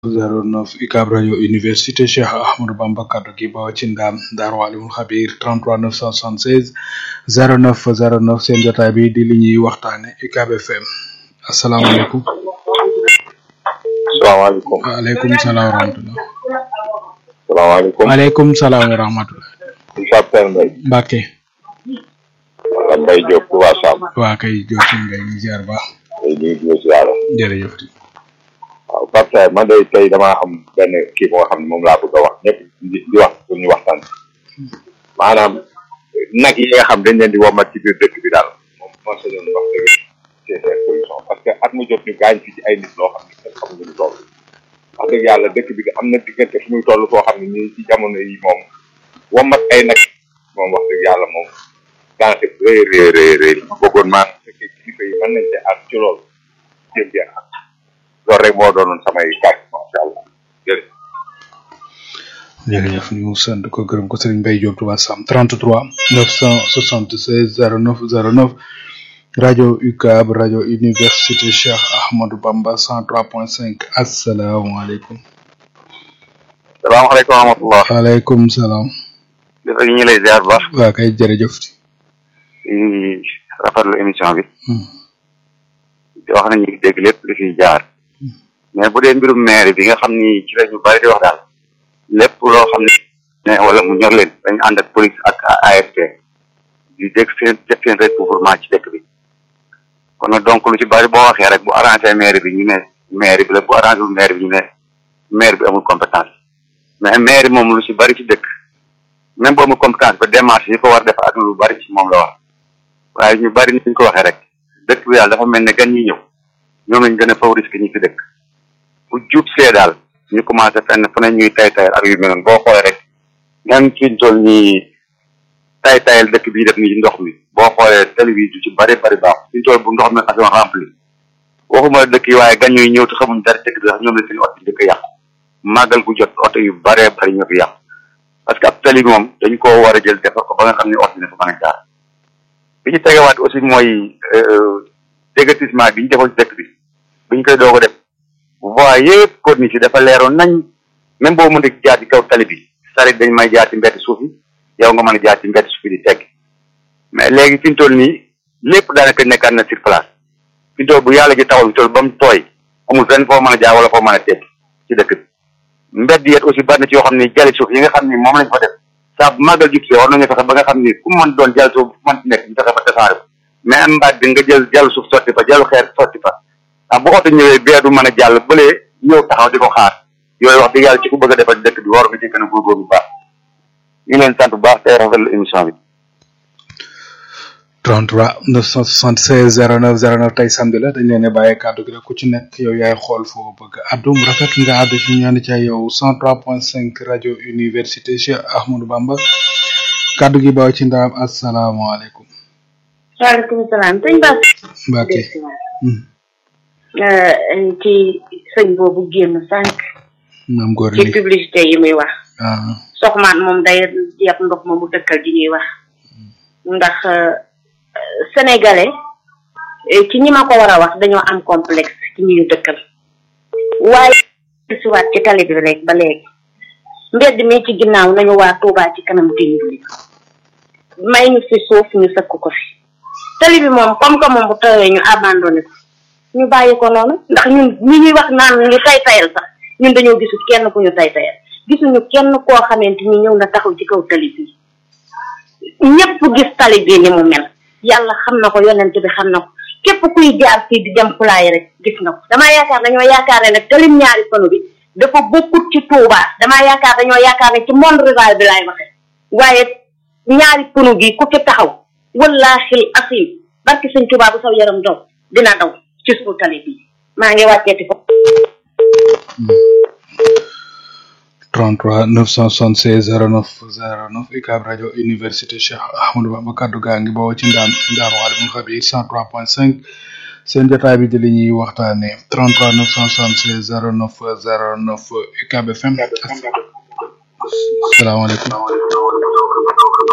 09 UCAB rajo université Cheikh Ahmadou Bamba kaddu gi bawoo ci ndaam Daaru Alimul Xabiir 33 976 09 09 seen jotaay bi di li ñuy waxtaane UCAB FM asalaamaaleykum. salaamaaleykum. waaleykum salaam wa rahmatulah. salaamaaleykum. waaleykum salaam wa rahmatulah. Moussa Pène Mbaye. Mbacke. wala Mbaye Diop Touba Sam. waa kay Diop ngay ñu ziar baax. tey ñu ngi si yàlla. jërëjëf. waaw Pape Saer man de tey damaa am benn kii boo xam ne moom laa bëgg a wax ñëpp di di wax pour ñu waxtaan maanaam nag yi nga xam dañ leen di womat ci biir dëkk bi daal moom moo sañoon wax dëgg c'est seen solution parce que at mu jot ñu gaañ fi ci ay nit loo xam ne kenn xamuñu lu toll wax dëgg yàlla dëkk bi am na diggante fu muy toll foo xam ne nii ci jamono yi moom womat ay nag moom wax dëgg yàlla moom daanaka rëy rëy rëy rëy bëggoon maanaam fekkee kilifa yi mën nañ ci ak ci loolu jéem jéem ak loolu rek moo doonoon samay kàddu macha allah jërëjëf. jërëjëf ñu sant ko gërëm ko Serigne Mbaye Diop Touba Sam 33 976 09 09 rajo UCAB rajo université Cheikh Ahmadou Bamba 103.5 asalaamaaleykum. salaamaaleykum wa rahmatulah. waaleykum salaam. dafa ñu ngi lay ziar bu baax. waa kay jërëjëf. di rafetlu émission bi. di wax nañu dégg lépp li fiy jaar. mais bu dee mbirum maire bi nga xam ni ci la ñu bari di wax daal lépp loo xam ne wala mu ñor leen dañu ànd ak police ak AFP di dégg seen def seen recouvrement ci dëkk bi kon nag donc lu ci bari boo waxee rek bu arrangé maire bi ñu ne maire bi la bu arrangé wul maire bi ñu ne maire bi amul compétence mais maire moom lu ci bari ci dëkk même bu amul compétence ba démarche yi ko war def ak lu bari ci moom la wax waaye ñu bari ni ñu ko waxee rek dëkk bi daal dafa mel ne gan ñi ñëw ñoom lañ gën a favoriser ñi fi dëkk bu jub see daal ñu commencé fenn fu ne ñuy tay tayal ak yu mel noonu boo xoolee rek même fi ñu toll nii tay tayal dëkk bii def nii ndox mi boo xoolee télévision ci bari bari baax fi ñu toll bu ndox mi xasoon rempli waxuma dëkk yi waaye gan ñuy ñëw te xamuñ dara dëkk bi sax ñoom la seen oto yi dëkk yàqu màggal gu jot oto yu baree bari ñoo fi yàqu parce que ab tali moom dañ koo war a jël defar ko ba nga xam ne oto yi dafa mën a jaar bi ñu tegewaat aussi mooy déguerpissement bi ñu defoon ci dëkk bi bi ñu koy doog a def voie yëpp corniche yi dafa leeroon nañ même boo mënta jaar ci kaw tali bi sarit dañ may jaar ci mbedd suuf yi yow nga mën a jaar ci mbedd suuf yi di tegg mais léegi fi ñu toll nii lépp daanaka nekkaat na sur place fi ñu toll bu yàlla ji taxaw fi toll ba mu tooy amul fenn foo mën a jaar wala foo mën a tegg ci dëkk bi mbedd yet aussi bari na ci yoo xam ne jali suuf yi nga xam ni moom lañ fa def saa bu màggal jub si war nañu fexe ba nga xam ni ku mën doon jal suuf mën ci nekk ñu fexe ba tasaare ko mais am mbaat bi nga jël jàll suuf sotti fa jàllu xeer sotti fa ah bu oto ñëwee bee du mën a jàll bëlee ñëw taxaw di ko xaar yooyu wax dëgg yàlla ci ku bëgg a defal dëkk bi war nga ci gën a góorgóorlu bu baax ñu ngi leen sant bu baax tey rafetlu émission bi. 33 976 09 09 tey samedi la dañ leen a bàyyi kàddu gi rek ku ci nekk yow yaay xool foo bëgg addu mu rafet nga àddu ci ñu ànd ca yow 103.5 rajo université Cheikh Ahmadou Bamba kàddu gi baaw ci ndaam asalaamaaleykum. waaleykum salaam sëñ Ba. Mbacke. ci sëñ boobu génn sànq. naam góor ci publicité yi muy wax. ah soxmaan moom day yeb ndox ma mu dëkkal di ñuy wax. ndax sénégalais ci ñi ma ko war a wax dañoo am complexe ci ñi ñu dëkkal. waaye si waat ci tali bi rek ba léegi. mbedd mi ci ginnaaw nañu waa Touba ci kanam dimbali. may ñu fi suuf ñu sëkk ko fi. tali bi moom comme que moom bu tawee ñu abandonné ko. ñu bàyyi ko noonu ndax ñun ñi ñuy wax naan ñu tay tayal sax ñun dañoo gisul kenn ku ñu tay tayal gisuñu kenn koo xamante ni ñëw na taxaw ci kaw tali bi ñëpp gis tali bi ni mu mel yàlla xam na ko yonent bi xam na ko képp kuy jaar fii di dem fulaay rek gis nga ko damaa yaakaar dañoo yaakaar ne nag talim ñaari fanu bi dafa bokkut ci Touba damaa yaakaar dañoo yaakaar ne ci monde rural bi laay waxe waaye ñaari fanu gi ku ci taxaw wallaahi asim barki sëñ Touba bu saw yaram daw dina daw ci suñu tali bi maa ngi wàcceeti ko 33 976 09 09 UCAB rajo université Cheikh Ahmadou Bamba kaddu gaa ngi bawoo ci ndaam Ndaaru Alimul Xabiir 103.5 seen jotaay bi di li ñuy waxtaanee 33 976 09 09 UCAB FM asalaamaaleykum